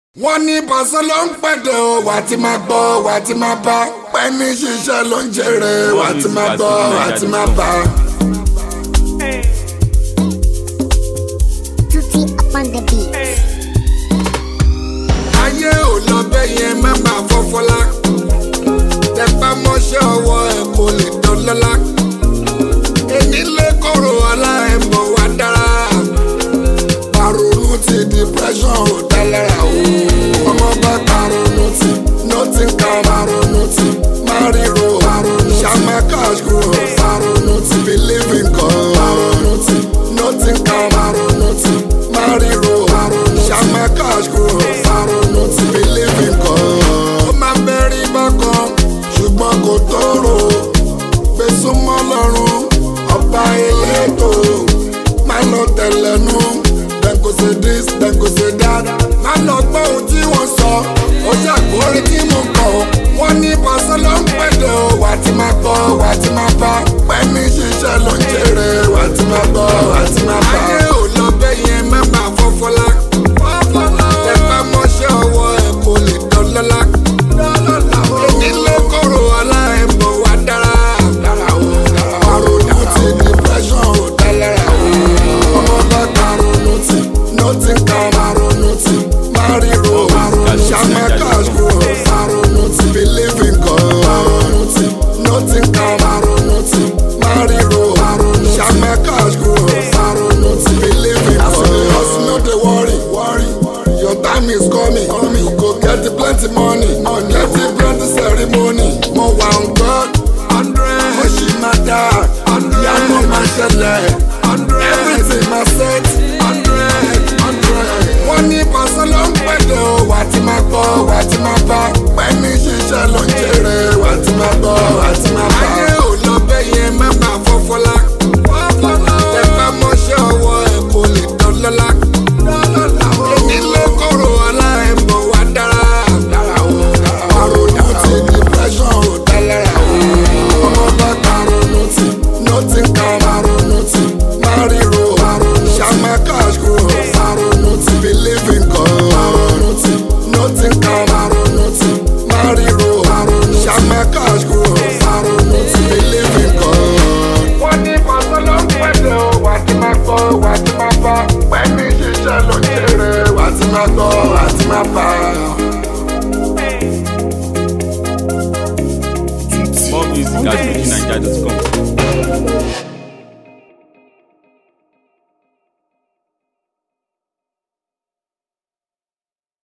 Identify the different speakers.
Speaker 1: wọ́n ní pàṣẹ ló ń pẹ̀dẹ̀ o wà á ti máa gbọ́ wà á ti máa bá pẹ́ẹ́nì ṣiṣẹ́ ló ń jèrè wà á ti máa gbọ́ wà á ti máa bá.
Speaker 2: Tutti upon the beat.
Speaker 1: ayé ò lọ bẹ́ẹ̀ yẹn má máa fọ́fọ́lá tẹpá mọ́ṣẹ́ ọwọ́ ẹ̀ kò lè dọ́lọ́lá èmi lè kóró ọlá ẹ̀ mọ̀ wá dára paronu ti depression ò dá lára o ọmọ bá paronu ti nothing can paronu ti mariro paronu shama cash grow paronu ti believe in God paronu ti nothing can paronu ti mariro paronu shama cash grow paronu ti believe in God. ó máa bẹ́rí bákan ṣùgbọ́n kò tóró gbèsùmọ́ lọ́rùn ọba elétò máa lọ tẹ̀lẹ́nu dem go say this dem go say that má lọ gbọ́ ohun tí wọ́n sọ ó ṣàkórí tí mo kọ̀ wọ́n ní pàṣẹ ló ń pẹ̀lẹ́ o wà á ti máa gbọ́ wà á ti máa bá pẹ́ẹ́nì ṣiṣẹ́ ló ń jèrè wà á ti máa gbọ́ wà á ti máa bá. ayé ò lọ bẹ́ẹ̀ yẹn má máa fọ́fọ́lá tẹpá mọ́ṣẹ́ ọwọ́ ẹ̀ kò lè dọ́lọ́lá èmi ló kóró ọlá ẹ̀ mọ̀ wá dára àrònú ti depression ò dá lára o ọmọ bá karonu ti nothing can maronu ti mariro shama cash grow maronu ti believe in God maronu ti nothing can maronu ti mariro shama cash grow maronu ti believe in God. hustle no dey worry worry your time is coming coming you go get the plenty money money get the plenty ceremony mo wà on God hundred mo ṣì máa dá ìyanu máa ṣẹlẹ̀ everything máa set hundred hundred. wọ́n ní pàṣẹ ló ń pẹ̀lẹ́ o wà á ti máa gbọ́ wà á ti máa bá pẹ́ẹ́nì ṣiṣẹ́ ló ń jèrè wà á ti máa gbọ́ wà á ti máa bá. ayé ò lọ bẹ́ẹ̀ yẹn má máa fọ́fọ́lá tẹpá mọ́ṣẹ́ ọwọ́ ẹ̀ kò lè dọ́lọ́lá èmi ló kóró ọlá ẹ̀ mọ̀ wá dára àrònú ti depression ò dá lára o ọmọ bá karonu ti nothing can maronu ti mariro shama cash grow maronu ti believe in God maronu ti nothing can maronu ti mariro shama cash grow maronu ti believe in God. wọ́n ní pàṣẹ ló ń pẹ̀lẹ́ o wà á ti máa gbọ́ wà á ti máa bá pẹ̀lú ṣiṣẹ́ ló ń jèrè wà á ti máa gbọ́ wà á ti máa bá.
Speaker 3: More music at fujininja.com.